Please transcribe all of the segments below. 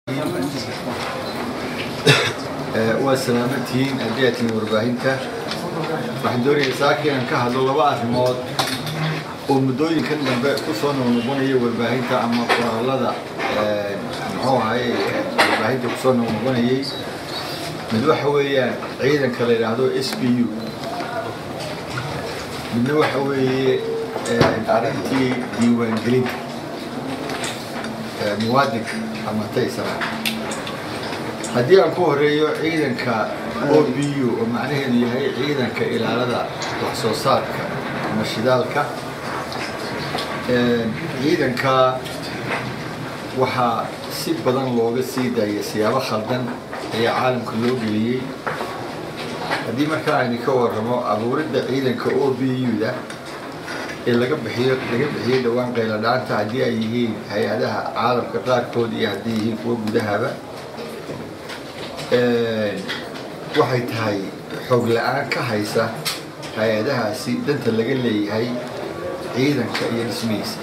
waa salaamantihiin haddii aad tihiin warbaahinta waxaan doonaya saaki inaan ka hadlo laba arrimood oo muddooyinkan dambe ku soo noqnoqonaya warbaahinta ama qoraalada muxuu ahaye warbaahinta kusoo noqnoqonayay mid waxa weeyaan ciidanka la yidhaahdo s b u midna waxa weeye arrintii diiwaangelinta muwaadinka ama taysara haddii aan ku horeeyo ciidanka o b u oo macnaheedu yahay ciidanka ilaalada wax soo saarka ama shidaalka ciidanka waxaa si badan looga sii daaya siyaabo khaldan ayaa caalamka loo geliyey haddii markaa aynu ka warramo abuuridda ciidanka o b u-da ee laga bixiyo laga bixiyey dhowaan qayladhaanta haddii ay yihiin hay-adaha caalamka qaarkood iyo haddii yihiin kuwa gudahaba waxay tahay xoog la-aan ka haysa hay-adahaasi danta laga leeyahay ciidanka iyo dhismihiisa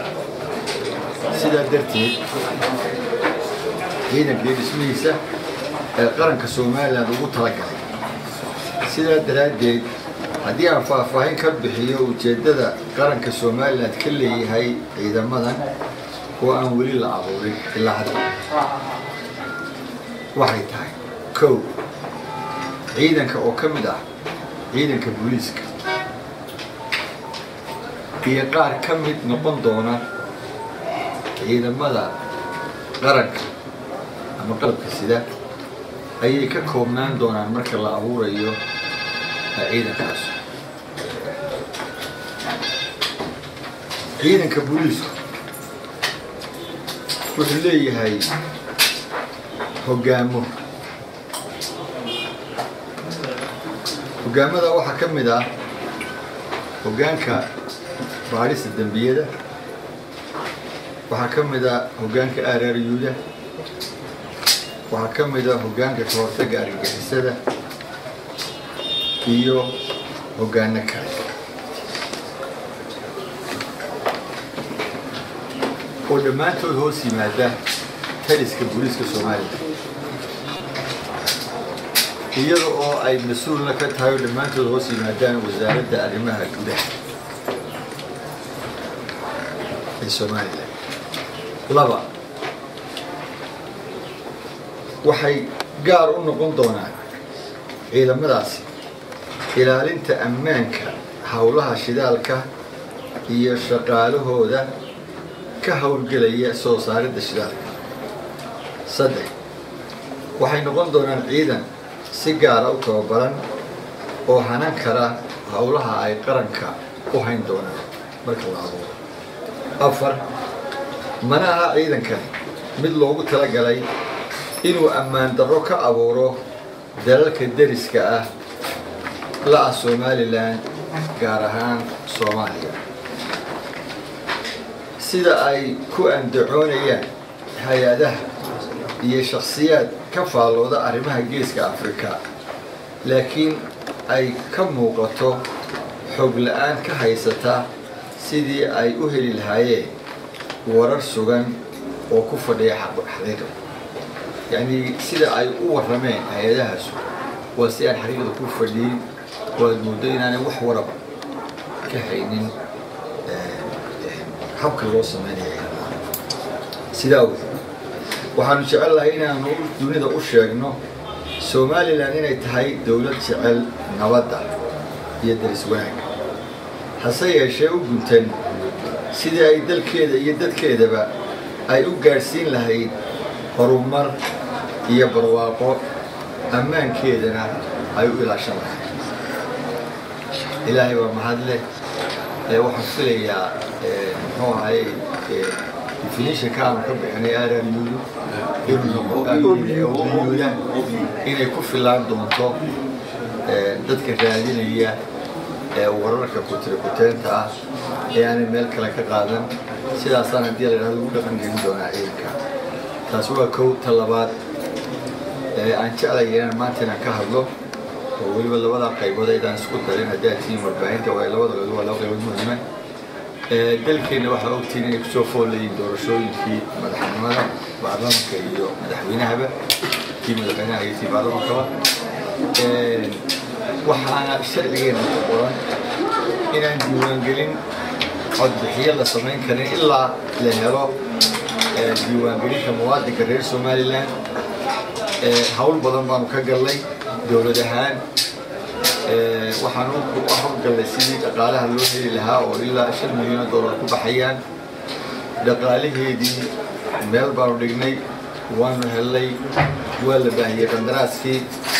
sidaa darteed ciidanka iyo dhismihiisa ee qaranka somalilan ugu talagalay sidaa daraaddeed haddii aan faahfaahin ka bixiyo ujeeddada qaranka somalilan ka leeyahay ciidamadan oo aan weli la abuurin ilaa hadda waxay tahay kow ciidanka oo ka mid ah ciidanka booliiska iyo qaar ka mid noqon doona ciidamada qaranka ama qalabka sida ayay ka koobnaan doonaan marka la abuurayo ciidankaas ciidanka booliisku wuxuu leeyahay hoggaamo hoggaamada waxaa ka mid ah hoggaanka baadhista dembiyada waxaa ka mid ah hoggaanka aaraariyuuda waxaa ka mid ah hoggaanka ka hortagga argagixisada iyo hoggaano kale oo dhammaantood hoos yimaada taliska booliiska soomaaliya iyada oo ay mas-uulna ka tahay oo dhammaantood hoos yimaadaan wasaaradda arrimaha gudaha ee somalilan laba waxay gaar u noqon doonaan ciidamadaasi ilaalinta ammaanka howlaha shidaalka iyo shaqaalahooda ka howlgelaya soo saaridda shidaalka saddex waxay noqon doonaan ciidan si gaara u tababaran oo hanan kara howlaha ay qaranka u hayn doonaan marka la abuuro afar mana aha ciidankani mid loogu talagalay inuu ammaan darro ka abuuro dalalka deriska ah la-ah somalilan gaar ahaan soomaaliya sida ay ku andacoonayaan hay-adaha iyo shakhsiyaad ka faallooda arrimaha geeska afrika laakiin ay ka muuqato xoog la-aan ka haysata sidii ay u heli lahaayeen warar sugan oo ku fadhiya xaqiiqa yacnii sida ay u warrameen hay-adahaasu waa si aan xaqiiqda ku fadhiyin oo aad mooddo inaanay wax waraba ka haynin habka loo sameynaya sidaa awgeed waxaanu jecel lahay inaanu dunida u sheegno somalilan inay tahay dowlad jecel nabadda iyo daris wanaagga hase yeeshee u guntan sidii ay dalkeeda iyo dadkeedaba ay u gaadhsiin lahayd horumar iyo barwaaqo ammaankeedana ay u ilaashan lahayd ilaahay baa mahad leh waxaan filayaa muxuu ahaye definitionka aanu ka bixinay aararyuudu inuyuuda inay ku filaan doonto dadka raadinaya wararka kutirikuteenta ah ee aanay meel kale ka qaadan sidaasaan haddii la yidhahdo ugu dhaqan gelin doonaa ciidanka taas waa kow ta labaad aan jeclaya inaan maanta inaan ka hadlo oo weliba labadaa qaybood aydaan isku darin haddii aad tihiin warbaahinta waa labada qaybood waa laba qaybood muhiima dalkeenna waxaa ogtihiin inay kusoo fool leeyihin doorashooyinkii madaxnimada baarlamanka iyo madaxweynahaba kii madaxweynaha iyo tii baarlamankaba waxaana sharcigeena ku qoran inaan diiwaangelin codbixiyo la samayn karin ilaa la helo diiwaangelinta muwaadinka reer somalilan hawl badan baanu ka gallay dowlad ahaan waxaanu u hawlgallay sidii dhaqaalaha loo heli lahaa oo ilaa shan milyan dollar ku baxayaan dhaqaalaheedii meel baanu dhignay waanu hellay waa la baahiyey qandaraaskii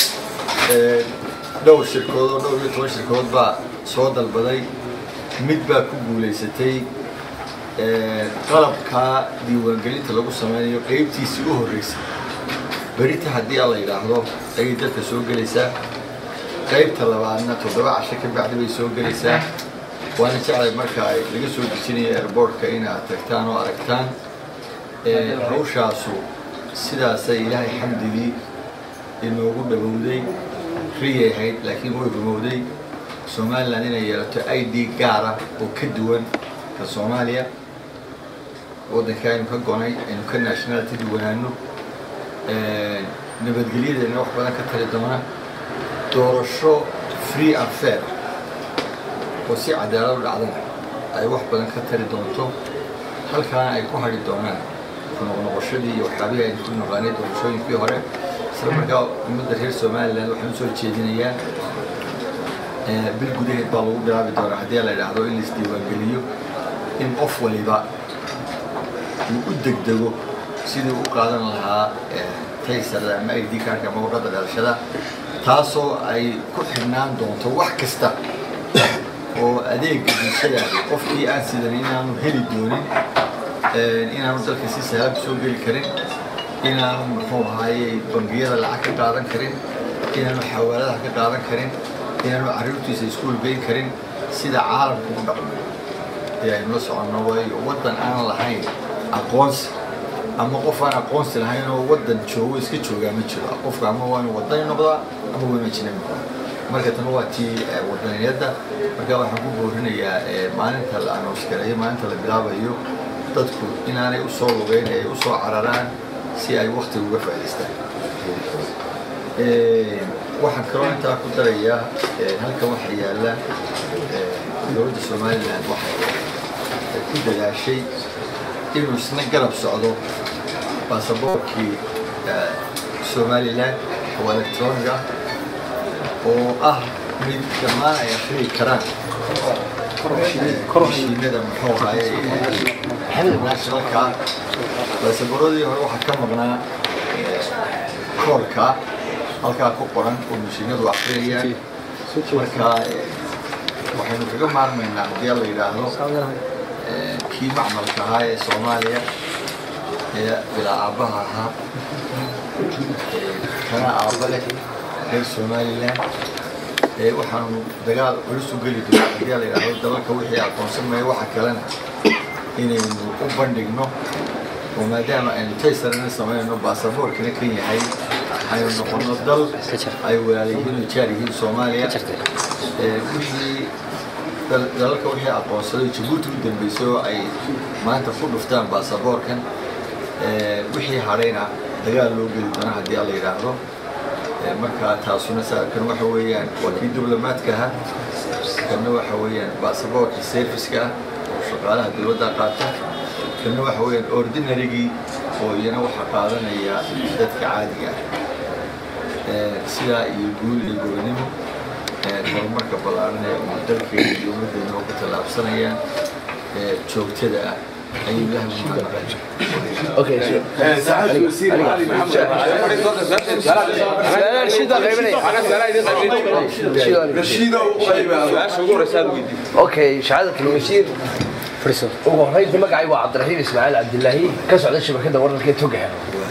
dhowr shirkood oo dhowr iyo toban shirkood baa soo dalbaday mid baa ku guulaysatay qalabkaa diiwaangelinta lagu sameynayo qeybtiisii u horreysay berita haddii a la yidhaahdo ayay dalka soo gelaysaa qaybta labaadna toddoba casho ka bacdi bay soo gelaysaa waana jeclay marka ay laga soo dejinayo airboortka inaad tagtaan oo aragtaan hawshaasu sidaasay ilaahay xamdigii inoogu dhawowday riyay ahayd laakiin way rumowday somalilan inay yeelato i d gaara oo ka duwan ka soomaaliya waddanka aynu ka gonay aynu ka nationality duwanaano nabadgelyadeena wax badan ka tali doona doorasho free and fair oo si cadaalad u dhacdana ay wax badan ka tari doonto halkaana ay ku hadhi doonaan kunoqnoqoshadii iyo waxyaabihii aynu ku noqaanay doorashooyinkii hore isla markaa ummadda reer somalilan waxaan usoo jeedinayaa bil gudaheed baa lagu bilaabi doonaa haddii la idhaahdo in laisdiiwaangeliyo in qof waliba uu u degdego sidii u qaadan lahaa taysarda ama id kaarka ama warqadda dhalashada taasoo ay ku xidhnaan doonto wax kasta oo adeega bulshadaadi qofkii aan sidan inaanu heli doonin inaanu dalka si sahlan soo geli karin inaanu muxuu ahaayey bangiyada lacag ka qaadan karin inaanu xawaaladaha ka qaadan karin inaanu carruurtiisa iskuul geyn karin sida caalamku u dhaqmo ee aynu la soconno waayo waddan aan lahayn aqoonsi ama qof aan aqoonsi lahayn oo waddan joogo iska joogaa ma jiro qofka ama waa inu wadani noqdaa ama waa inu ajnabi noqdaa marka tan waa tii wadaniyadda marka waxaan ku boorinayaa maalinta la anooskareeyo maalinta la bilaabayo dadku inaanay u soo lugeyn ay u soo cararaan si ay waktiga uga faa'idaystaan waxaan kaloo intaa ku darayaa halkan waxaa yaalla dowladda somalilan waxay ku dadaashay inuu isna garab socdo baasaboorkii somalilan oo electronic ah oo ah mid dhammaan ay akhriyi karaan mashiinada muxuu ahaye nationalka baasaboorradii hore waxaa ka maqnaa koorka halkaa ku qoran oo mashiinadu akhriyayaan marka waxaynu kaga maarmaynaa haddii la yidhaahdo kii macmalka ahaa ee soomaaliya ee bilaa aabbaha ahaa kana aabba leh reer somalilan waxaanu dagaal culus u geli doona haddii la yidhaahdo dalalka wixii aqoonsan maya waxa kalena inaynu u bandhigno oo maadaama aynu taysarana samaynayno baasaboorkina kan yahay aynu noqono dal ay walaalayihiin oo jaar yihiin soomaaliya wixii dalalka wixii aqoonsaday jabuuti u dambeysay oo ay maanta ku dhuftaan baasaboorkan wixii hadhayna dagaal loo geli doona haddii la yidhaahdo marka taasuna kan waxa weeyaan waa kii diblomaadka ahaa kanna waxa weeyaan baasaboorka serviska ah oo shaqaalaha dowladda qaata kanna waxa weeyaan ordinarygii oo iyana waxa qaadanaya dadka caadiga ah sidaa iyo guul iyo gobonimo horumarka ballaaran ee uu dalkeena iyo ummaddeena oo ku tallaabsanayaan joogtada ah ayuu ilahay ugu mahadnaqaya Okay, sure. سعادة الوزير علي محمد رشيدة وقيبة Okay, شهادة الوزير فريسو ugu horreynta magacay waa cabdiraxiim ismaaciil cabdilaahi ka socda shabakada wararka togaha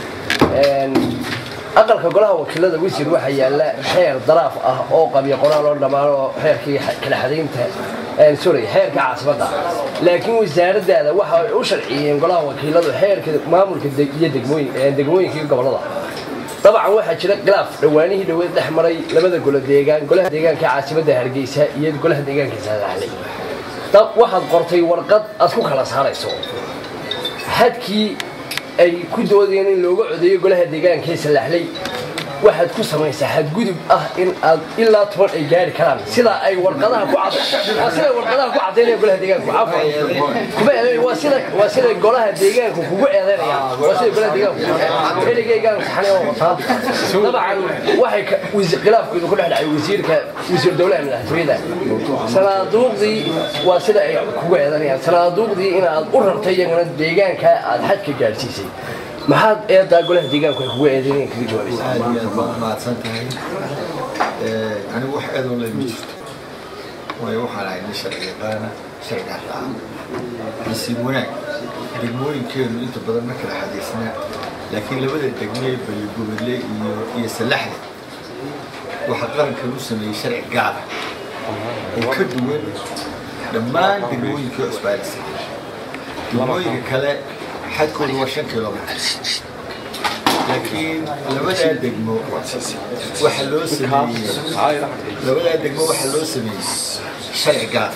aqalka golaha wakiilada wasiir waxaa yaala xeer daraaf ah oo qabya qoraal oo dhammaan oo xeerkii kala xadaynta sorry xeerka caasimada laakiin wasaaradaada waxa ay u sharciyeen golaha wakiiladu xeerka maamulka iyo degmooyin degmooyinka iyo gobolada dabcan waxaa jira khilaaf dhowaanihii dhaweed dhex maray labada golo deegaan golaha deegaanka caasimada hargeysa iyo golaha deegaanka saadaxley dab waxaad qortay warqad aad ku kala saarayso hadkii ay ku doodayeen in looga codeeyo golaha deegaanka ee salaxley waxaad ku samaysaa xadgudub ah in aad ilaa toban ay gaari karaan sida ay warqadaha ku cad waa sida warqadaha ku cadaynaya golaha deegaanku cafwan kuma eedeyn waa sida waa sida golaha deegaanku kugu eedeynayaan waa sida golaha deegaanku erigaygaan saxanay oo wataa dabcan waxay ka wasi- khilaafkooda ku dhex dhacay wasiirka wasiir dowlaha madaxtooyada sanaaduuqdii waa sida ay kugu eedanayaan sanaaduuqdii inaad u rartay iyaguna deegaanka aad xadka gaadhsiisay maxaad eedaa golaha deegaanku ay kugu eedeynayaan kaga jawaabaysaa aad iyo aad baad mahadsan tahay anigu wax eedoo leh ma jirto waayo waxaan ahay nin sharci yaqaana sharcigaas ah nasiib wanaag degmooyinkeenu inta badan ma kala xadiisnaa laakiin labada degme balligubadle iyo iyo salaxda waxaa qarankan u sameeyey sharci gaara oo ka duwan dhammaan degmooyinkii cusbaalisa degmooyinka kale xadkoodu waa shan kilomitr laakiin labadaa degmo waxaa loo sameeyey labadaa degmo waxaa loo sameeyey sharci gaara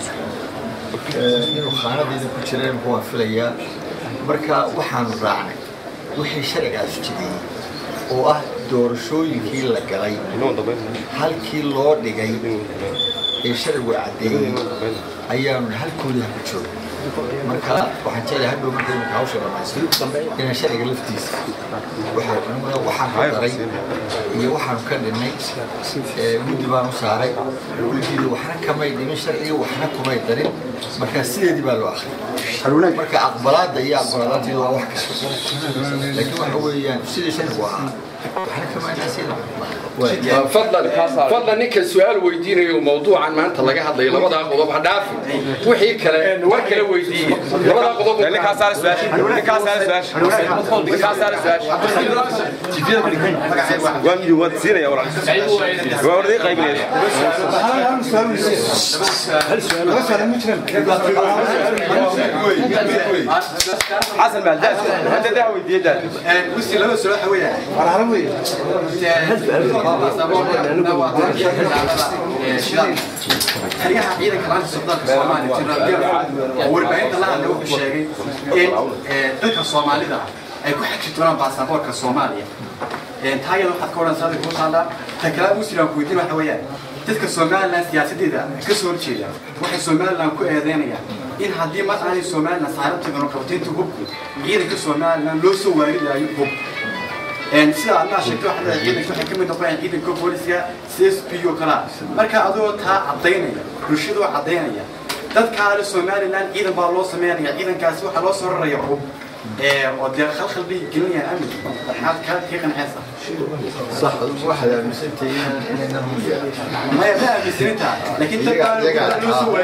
inuu khaanadiina ku jireen muxuu waan filayaa marka waxaanu raacnay wixii sharcigaas jideeyey oo ah doorashooyinkii la galay halkii loo dhigay ee sharcigu caddeeyey ayaanu halkoodii haku joogay marka waxaan jeclahay hadhow marka imika hawsha dhamaystiro inaan sharciga laftiisa waxaan waxaan ku daray iyo waxaanu ka dhinnay ee guddi baan u saaray guddiida waxna kamay dhimin sharciga waxna kumay darin marka sideedii baa loo akhriyay marka aqbalaadda iyo aqbalaadaanteedu waa wax kasta laakiin waxa weeyaan sidii sharcigu ahaa waxna kamayna sida fadlan fadlan ninka su-aal weydiinayo mawduucan maanta laga hadlayo labadaa qodob ha dhaafi wixii kale war kale weydiiye labadaa qodob حسن بهداش انت ده ويدي ده وسي لما سؤال حوية xeryaha ciidanka laanta socdaalka soomaaliya tiraabiya oo warbaahinta la hadlay wuxuu sheegay in dadka soomaalida ay ku xaji doonaan baasaboorka soomaaliya taayada waxaad ka odhan saada kuu taallaa ta kale muslim ku weydiin waxa weeyaan dadka somalilan siyaasadeeda ka soo horjeeda waxay somalilan ku eedeynayaan in haddii mar aanay somalilan saarabteedana qabtaynta hubku ciidanka somalilan loo soo waaridaayo hub sida adnaa sheegtay waxaa leedahay ciidanka waxay ka mid noqonayaan ciidanka booliska c s p oo kalaa marka adoo taa caddaynaya bulshada oo caddaynaya dadka ale somalilan ciidan baa loo sameynaya ciidankaasi waxaa loo soo raraya hub oo dee khalkhal bay gelinayaan amniga maxaad ka kii qanceysa صح واحد المسنتي إننا هم maya ma aaminsaninta laakiin dad baa loo soo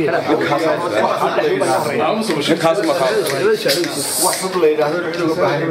وحب لي هذا العلوم بحري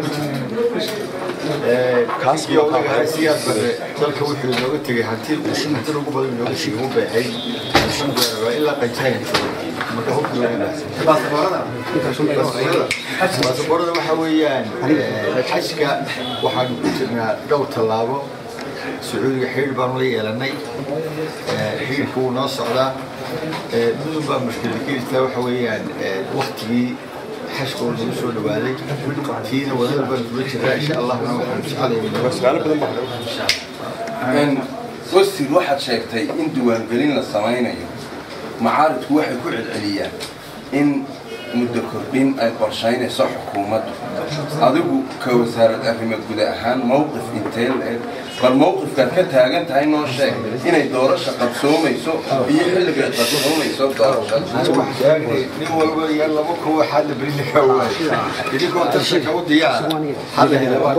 كاسكي أو كاسيات بره تلك وحي لو تجي حتى حتى لو قبل لو شيء هو بحي إلا قجاين ما هو كلنا baasaboorada baasaboorada waxa weeyaan xajka waxaanu ku jirnaa dhowr tallaabo sacuudiga xidhiir baanu la yeelanay xidhiirka wuu noo socdaa mudun baa mushkilad ka jirtaa waxa weeyaan waktigii xashka uu nagu soo dhawaaday tiina wadada baanu kula jiraa insha allahna waxaanu jecelahay wasir waxaad sheegtay in diiwaangelin la samaynayo macaaridku waxay ku celceliyaan in muddo kordhin ay qorshaynayso xukuumaddu adigu ka wasaarad arrimo guda ahaan mowqif intee la-eg bal mowqifkaad ka taagan tahay noo sheeg inay doorasha qabsoomayso iyo xilligay qabsoomayso doorashada nin walba iyo laba kuwa xadda berina ka waay idinkoo tartanka u diyaara hadda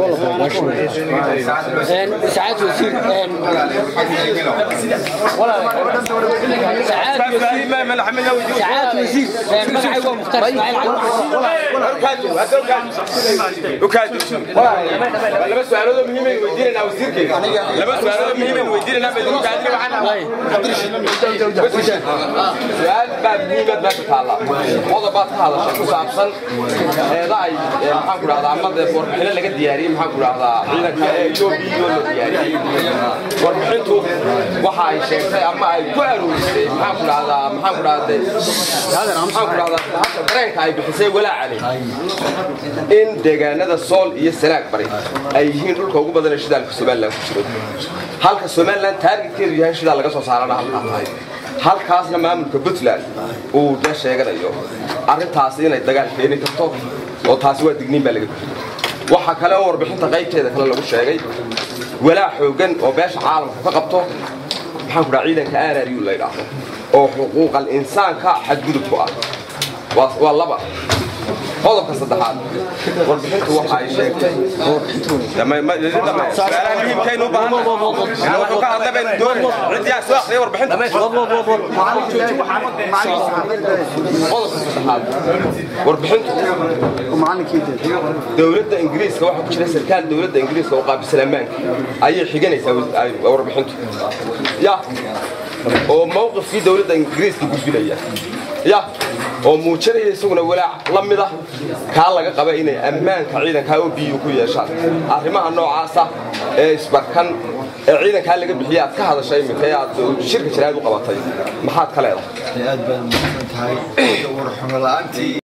ساعات وزير ساعات وزير مدعي هو مختار اسماعيل laba su'aalood muhiim ay weydiinayna wasiirkayga laba su'aalood muhiim ay weydiinayna baa kaadina waxaan su'aal baa muhiimad baa ku taala qodob baad ka hadashay ku saabsan eeda ay maxaan ku dhahdaa ama dee warbixino laga diyaariyey maxaan ku dhahdaa ciidanka ee etoobiya loo diyaariyey warbixintu waxa ay sheegtay ama ay ku aroorisay maxaan ku dhahdaa maxaan ku dhahdaa maxaan ku dhahdaa dareenka ay bixisay walaaca leh in in deegaanada sool iyo sanaag bari ay yihiin dhulka ugu badan ee shidaalka somalilan ku jiro halka somalilan taargetkeedu yahay shidaal laga soo saarana halkaa tahay halkaasna maamulka puntland uu da sheeganayo arrintaasi inay dagaal keeni karto oo taasi waa digniin baa laga bixiyey waxaa kale oo warbixinta qaybteeda kale lagu sheegay walaa xoogan oo beesha caalamku ka qabto maxaan ku dhaha ciidanka aarariyu la yidhaahdo oo xuquuqal insaanka xadgudub ku ah waa waa laba qodobka saddexaad warbixintu waxa ay sheegtay su-aalaha muhiimkaynu u baahannahay wuxuu ka hadlay baynu doonay ciddii aan soo akhriyay warbixinta qodobka saddexaad warbixintu dowladda ingiriiska waxaa ku jira sarkaal dowladda ingiriiska oo qaabisan ammaanka ayay xiganaysaa warbixintu ya oo mawqifkii dowladda ingiriiska gudbinaya ya oo muujinaya isaguna walaac la mida kaa laga qaba inay ammaanka ciidankaa oo biyu ku yeeshaan arrimaha noocaasa ee isbarkan ee ciidankaa laga bixiya aad ka hadashay iminka ee aad shirka jiraad u qabatay maxaad ka leedahay aad baad mahadsan tahay warxumo la'aantii